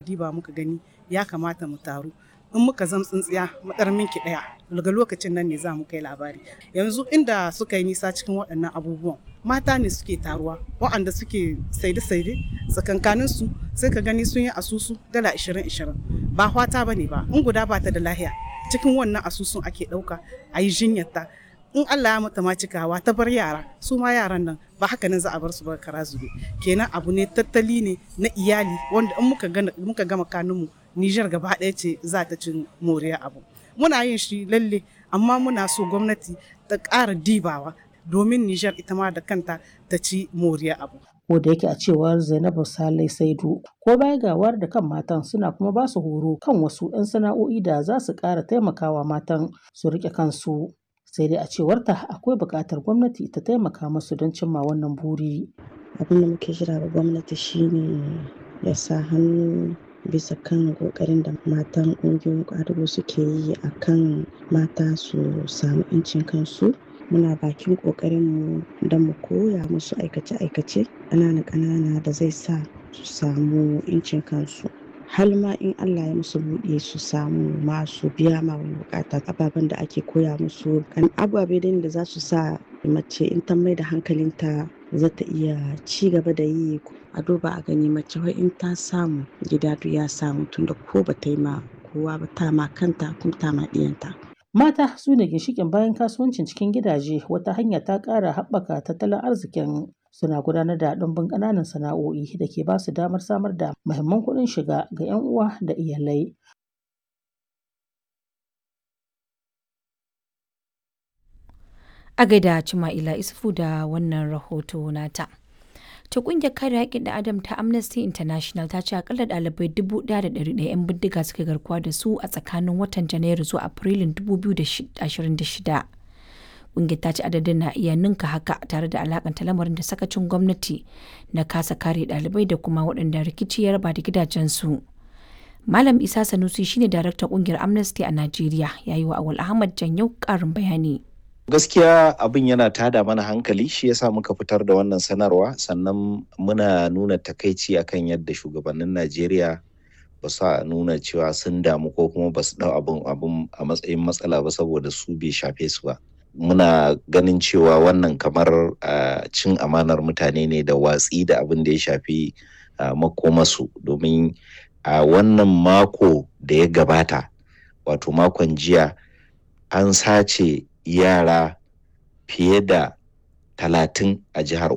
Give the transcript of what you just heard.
diba muka gani ya kamata mu taru in muka zam tsintsiya matsar minki ɗaya daga lokacin nan ne za mu kai labari yanzu inda suka yi nisa cikin waɗannan abubuwan mata ne suke taruwa waɗanda suke saide-saide tsakankanin su sai ka gani sun yi asusu dala 20-20 ba hwata ba ne ba in guda ba ta da lahiya cikin wannan asusun ake ɗauka a yi jinyarta in Allah ya mata ma cikawa ta bar yara su ma yaran nan ba haka nan za a bar su ba kara zube kenan abu ne tattali ne na iyali wanda in muka gana muka gama kanunmu Nijar gaba ɗaya ce za ta cin moriya abu muna yin shi lalle amma muna so gwamnati ta ƙara dibawa domin Nijar ita ma da kanta ta ci moriya abu ko da yake a cewar Zainabu Salai Saidu ko baya gawar da kan matan suna kuma ba su horo kan wasu 'yan sana'o'i da za su ƙara taimakawa matan su riƙe kansu sai dai a cewarta akwai buƙatar gwamnati ta taimaka musu don cimma wannan buri. abin da muke jira ga gwamnati shine ya sa hannu bisa kan kokarin da matan ƙungiyoyin ƙwadago suke yi a kan mata su samu 'yancin kansu muna bakin ƙoƙarinmu don mu koya musu aikace-aikace ƙanana-ƙanana da zai sa su samu 'yancin kansu har ma in Allah ya musu buɗe su samu masu biya ma wani bukata ababen da ake koya musu kan ababe da za su sa mace in ta mai da hankalinta za ta iya ci gaba da yi a duba a gani mace wai in ta samu gida duk ya samu tunda ko ba ta yi ma kowa ba ta ma kanta kuma ta ma ɗiyanta. Mata su ne ginshiƙin bayan kasuwancin cikin gidaje wata hanya ta ƙara haɓaka tattalin arzikin suna gudanar da ɗumbin ƙananan sana'o'i da ke ba su damar samar da muhimman kuɗin shiga ga 'yan uwa da iyalai. A gaida Cima'ila Isufu da wannan rahoto nata. ta kungiyar kare haƙƙin da adam ta amnesty international ta ce akalla ɗalibai 1,100 'yan bindiga suka garkuwa da su a tsakanin watan janairu zuwa afrilun 2026 kungiyar ta ce adadin na iya ninka haka tare da alakanta lamarin da sakacin gwamnati na kasa kare ɗalibai da kuma waɗanda rikici ya raba da gidajensu malam isa sanusi shine daraktan kungiyar amnesty a najeriya ya yi wa awal ahmad janyau ƙarin bayani gaskiya abin yana tada mana hankali shi yasa muka fitar da wannan sanarwa sannan muna nuna takaici akan yadda shugabannin najeriya ba su nuna cewa sun damu ko kuma ba su dau abin abin a matsayin matsala ba saboda su bai shafe su ba muna ganin cewa wannan kamar cin amanar mutane ne da watsi da abin da ya shafi makomasu domin a wannan mako da ya gabata wato makon jiya an sace yara fiye da talatin a jihar